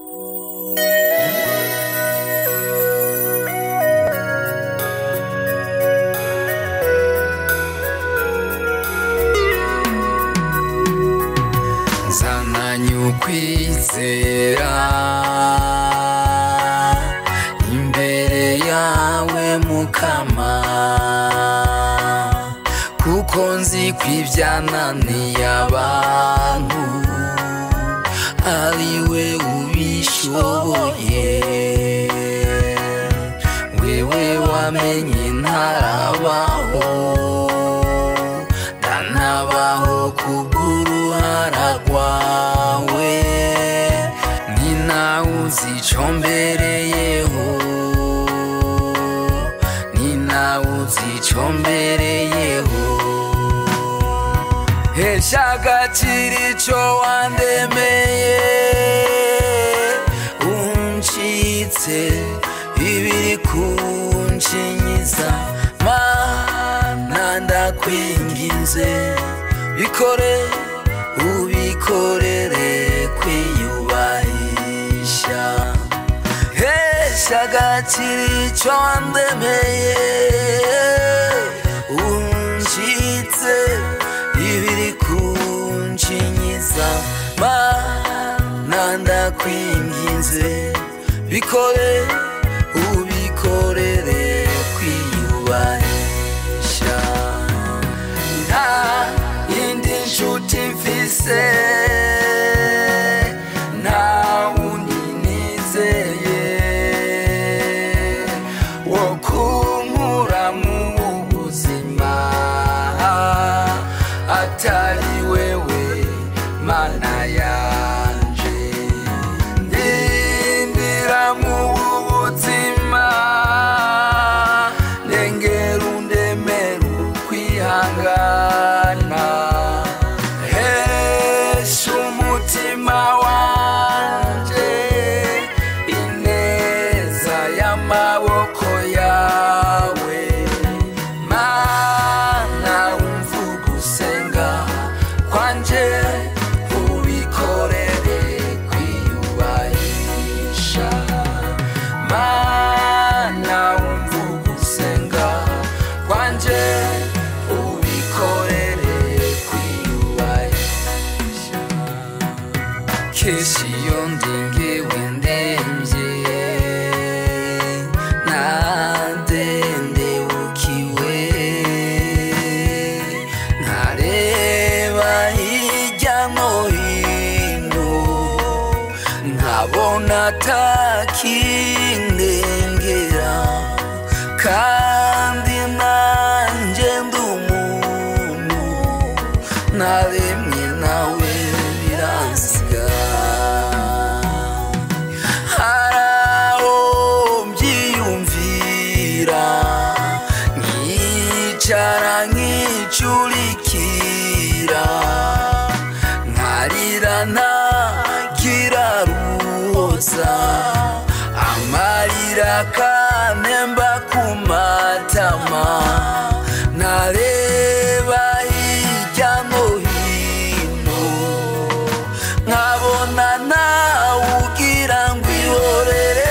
nzananye ukwizera imbere yawe mukama kuko nzi ko ibyananiye abantu ari we ubishoboye wewe wamenye ntarabaho ndanabaho kubw'uruhara rwawe ni nawe uzi ico mbereyeho ni nawe uzi ico mbereyeho hesha agaciro ico wandemeye uncitse ibiri kunshinyiza mana ndakwinginze bikore ubikorere kwiyubahisha hesha agaciro ico wandemeye uncitse ibiri kunshinyiza mana ndakwinginze bikore ubikorere kwiyubahisha nta yindi nshuti mfise nta wundi nizeye wo kunkura mu buzima atari wewe mana yanje ndindira mu buzima ndengera undemera ukwihangana hesha umutima wanje ineza y'amaboko yawe mana umva ugusenga kwanje ubikorere kwiyubahisha mana umva ugusenga kwanje ubikorere kwiyubahisha kenshi iyo ndingewe ndemvye nadendebukiwe nkareba hirya no hino nkabona atakindengera kandi nanjye ndi umuntu naremwe nawe biransiga haraho mbyiyumvira nkicara nkicurikira nkarira ntagira ruhoza amarira kanemba ku matama nareba hirya no hino nkabona nawe ugira ngo ihorere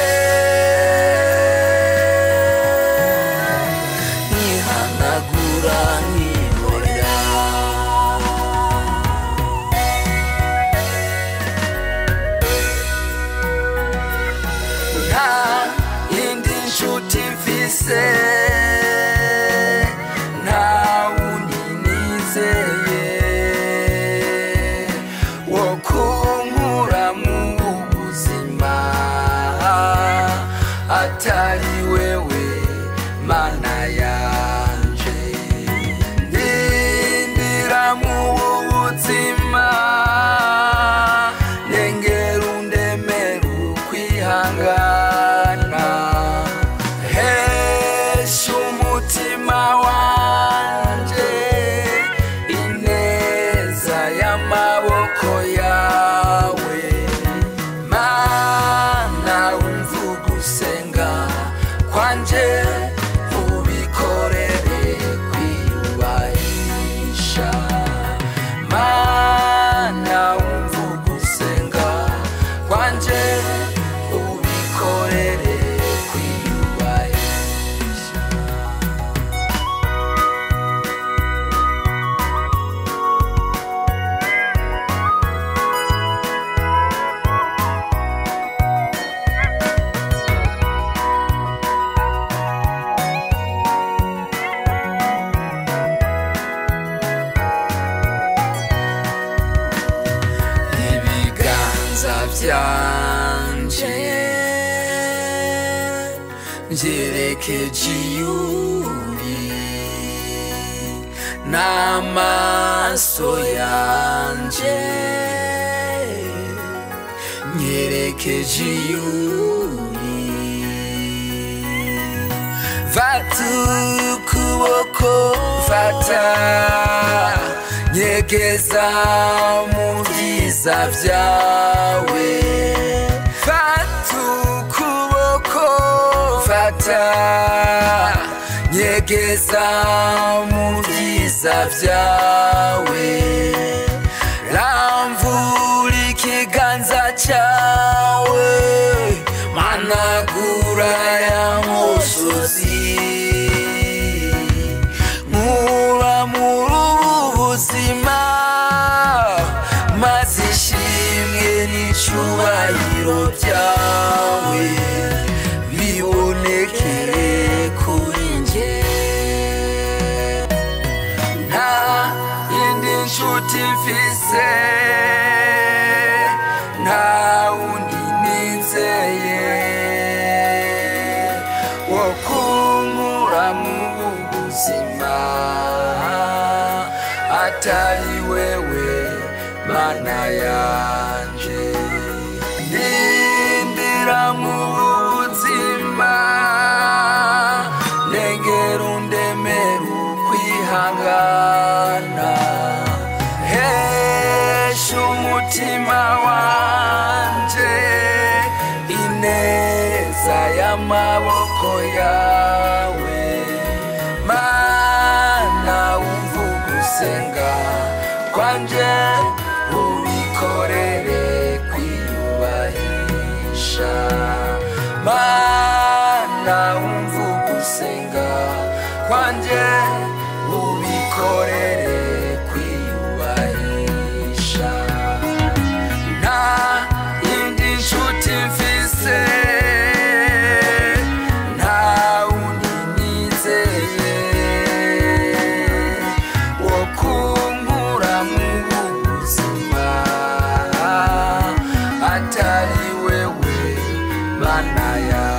nkihanagura nkihorera nta yindi nshuti mfise nta wundi nizeye wo kunkura mu buzima atari wewe mana yanje ndindira mu buzima ndengera undemera ukwihangana biganza byanje byerekeje iyuri n'amaso yanje nyerekeje iyuri fata ukuboko fata nyegeza mu byiza byawe fata ukuboko fata nyegeza mu byiza byawe ramvura ikiganza cyawe managura ya musozi nkura muri ubu buzima maze ishimwe n'icyubahiro byawe bibonekere kuri njye nta yindi nshuti mfise nta wundi nizeye wo kunkura mu buzima atari wewe mana yanje ndindira mu buzima negera undemera ukwihangana hesha umutima wanje ineza y'amaboko yawe mana wumva ugusenga kwanje ubikorere kwiyubahisha mana wumva ugusenga kwanje ubikorere kwiyubahisha nta yindi nshuti mfise nta wundi nizeye wo kunkura mu buzima atari wewe mana yawe